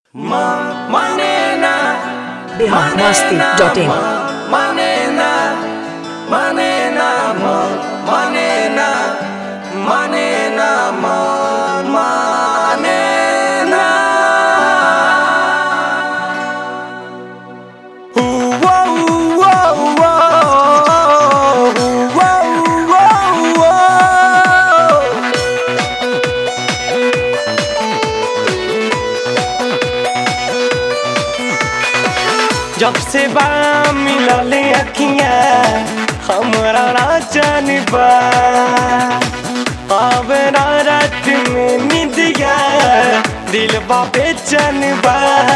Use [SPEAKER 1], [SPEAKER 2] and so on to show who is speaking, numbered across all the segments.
[SPEAKER 1] Manena,
[SPEAKER 2] biharmasti.in
[SPEAKER 1] manena, manena, manena, manena, manena. Ooh, whoa, whoa, whoa, whoa, whoa, whoa. जब से बा मिलले अखियां हमरा नाचन बा अब ना रात में निदिया दिल बा बेचन बा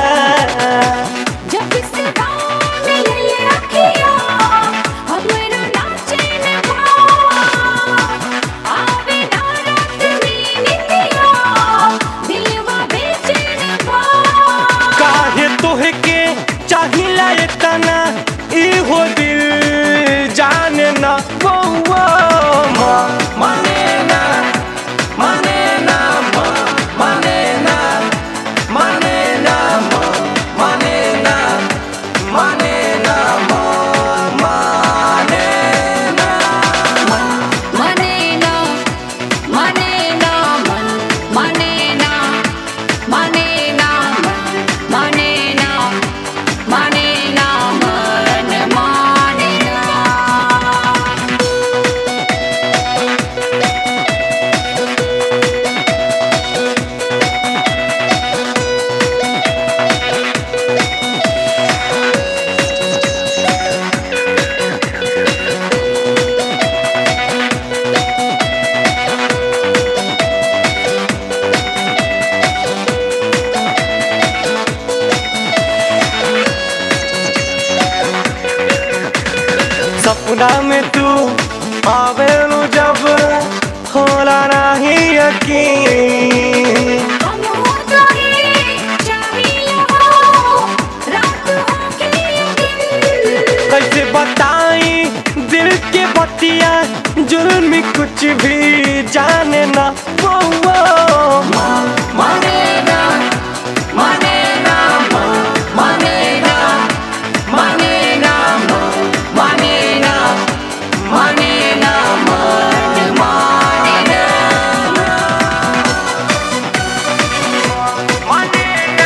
[SPEAKER 3] जब से बाल ले रखिया हमरो नाचन बा आवे ना रात में निंदिया दिलवा बेचैन बा
[SPEAKER 1] काहे तोहे के चाहिला इतना इहो दिल जाने ना वो वो माने ना माने ना माने ना माने ना माने ना माने ना माने ना
[SPEAKER 3] मने ना मने ना मन मने ना मने ना मन मने ना मने ना मन माने ना
[SPEAKER 1] सपना में तू आवेलू जब होला नहीं यकीन
[SPEAKER 3] हम हो जाए चाहिए हो रात हो के दिन
[SPEAKER 1] कैसे बताई दिल के बतिया जुल्म कुछ भी जाने ना वो वो माने ना माने ना माने ना माने ना माने ना माने ना मन माने ना माने ना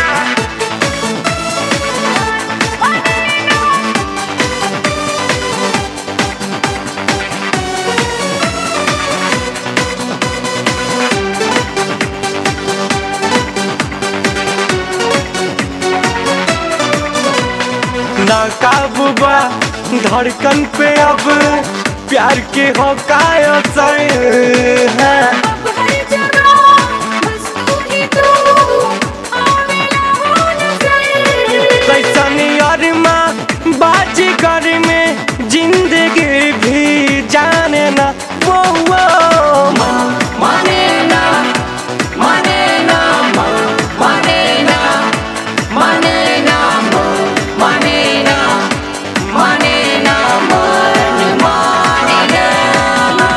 [SPEAKER 1] ना काबू बा धड़कन पे अब प्यार के हो काय असर है
[SPEAKER 3] अब हर जगह बस तू ही तू आवेला हो नजर
[SPEAKER 1] कैसन अरमा बाजी कर में जिंदगी भी जाने ना वो वो माने ना माने ना माने ना माने ना माने ना माने ना मन माने ना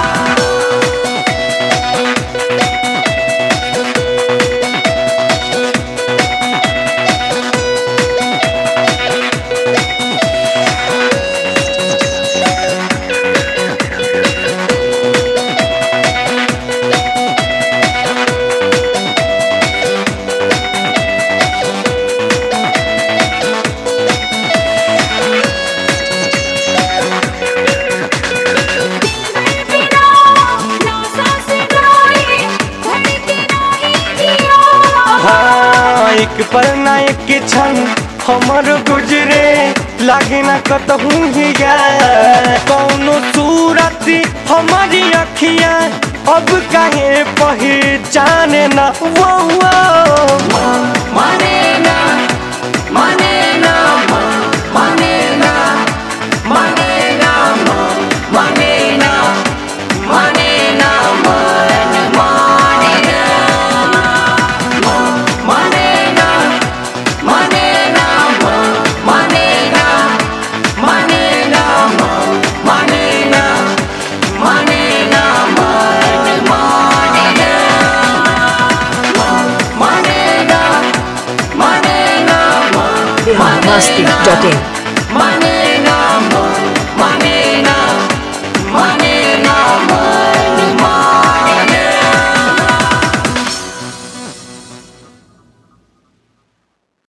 [SPEAKER 3] बिना ना सांस गाए धड़के नहीं जिया
[SPEAKER 1] हाँ एक पर ना एक क्षण हमर गुजरे लागे ना कतहूँ ही कौनो सूरत हमारी अखियाँ अब काहे पहचाने ना वो वो माने ना माने ना माने ना माने ना माने ना माने ना मन माने ना माने ना माने ना माने ना माने ना माने ना माने ना मन माने ना
[SPEAKER 2] बिहार मस्ती डॉट इन